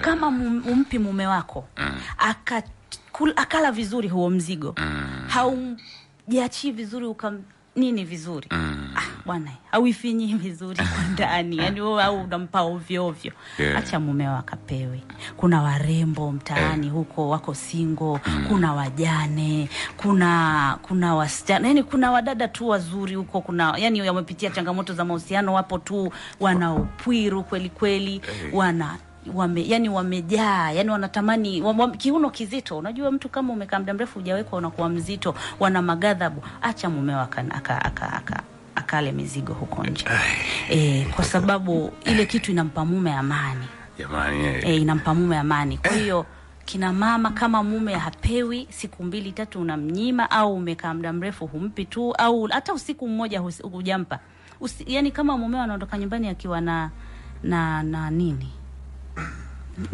kama mum- umpi mume wako aka kul- akala vizuri huo mzigo haujiachii vizuri ukam nini vizuri ah, bwana hauifinyi vizuri kwa ndani yani wewe au unampa ovyo ovyo Yeah. acha mumeo akapewe kuna warembo mtaani huko wako singo kuna wajane kuna kuna wasichana yani kuna wadada tu wazuri huko kuna yani wamepitia changamoto za mahusiano wapo tu wana upwiru kweli kweli wana wame, yani wamejaa yani wanatamani wam, wam, kiuno kizito unajua mtu kama umekaa muda mrefu hujawekwa unakuwa mzito wana magadhabu acha mumeo aka, aka, aka, aka, akale mizigo huko nje e, kwa sababu ile kitu inampa mume amani jamani eh. e, inampa mume amani kwa hiyo kina mama kama mume hapewi siku mbili tatu unamnyima au umekaa muda mrefu humpi tu au hata usiku mmoja hus- hujampa Usi, yani kama mumeo anaondoka nyumbani akiwa na na na nini